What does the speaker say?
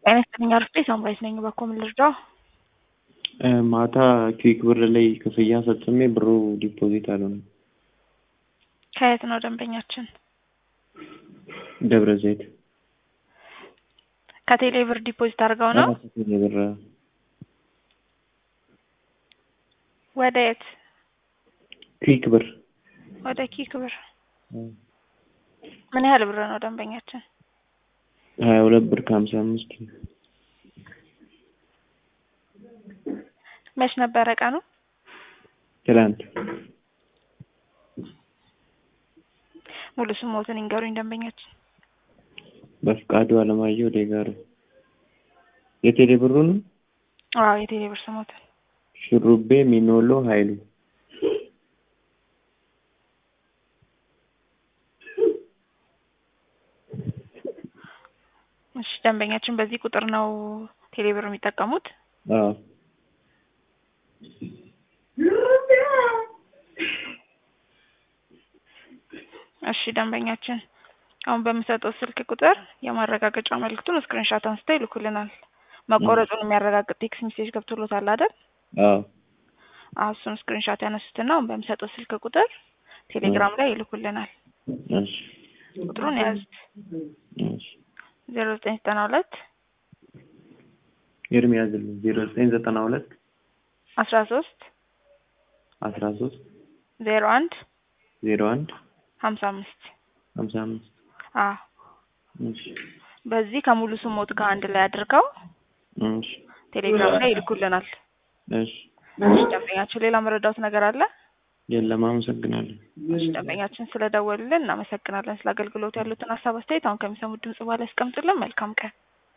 ጤና ይስጥልኝ አርፌ ሳምራይት ነኝ። እባክዎ ምን ልርዳው? ማታ ክዊክ ብር ላይ ክፍያ ፈጽሜ ብሩ ዲፖዚት አልሆነም። ከየት ነው ደንበኛችን? ደብረ ዘይት ከቴሌ ብር ዲፖዚት አድርገው ነው? ቴሌ ብር ወደ የት? ክዊክ ብር ወደ ኪክ ብር። ምን ያህል ብር ነው ደንበኛችን? ሀያ ሁለት ብር ከሀምሳ አምስት መች ነበረ ቀኑ? ትላንት ሙሉ ስሞትን ይንገሩኝ ደንበኛችን። በፍቃዱ አለማየሁ ዴጋሩ የቴሌ ብሩ ነው። አዎ የቴሌ ብር ስሞትን። ሹሩቤ ሚኖሎ ሀይሉ እሺ ደንበኛችን በዚህ ቁጥር ነው ቴሌ ብር የሚጠቀሙት? አዎ እሺ ደንበኛችን አሁን በምሰጠው ስልክ ቁጥር የማረጋገጫ መልእክቱን ስክሪንሻት አንስተው ይልኩልናል። መቆረጡን የሚያረጋግጥ ቴክስት ሜሴጅ ገብቶሎታል አይደል? አዎ አዎ እሱን ስክሪንሻት ያነሱትና አሁን በምሰጠው ስልክ ቁጥር ቴሌግራም ላይ ይልኩልናል። እሺ ቁጥሩን ያዙት እሺ ዜሮ ዘጠኝ ዘጠና ሁለት ኤርሚ ያዝልኝ ዜሮ ዘጠኝ ዘጠና ሁለት አስራ ሶስት አስራ ሶስት ዜሮ አንድ ዜሮ አንድ ሀምሳ አምስት ሀምሳ አምስት አዎ እሺ በዚህ ከሙሉ ስሞት ጋር አንድ ላይ አድርገው እሺ ቴሌግራም ላይ ይልኩልናል። እሺ እሺ ደንበኛችን ሌላ መረዳት ነገር አለ? የለም አመሰግናለሁ። እሺ ደንበኛችን ስለደወሉልን እናመሰግናለን። ስለ አገልግሎቱ ያሉትን ሀሳብ አስተያየት አሁን ከሚሰሙት ድምጽ በኋላ ያስቀምጡልን። መልካም ቀን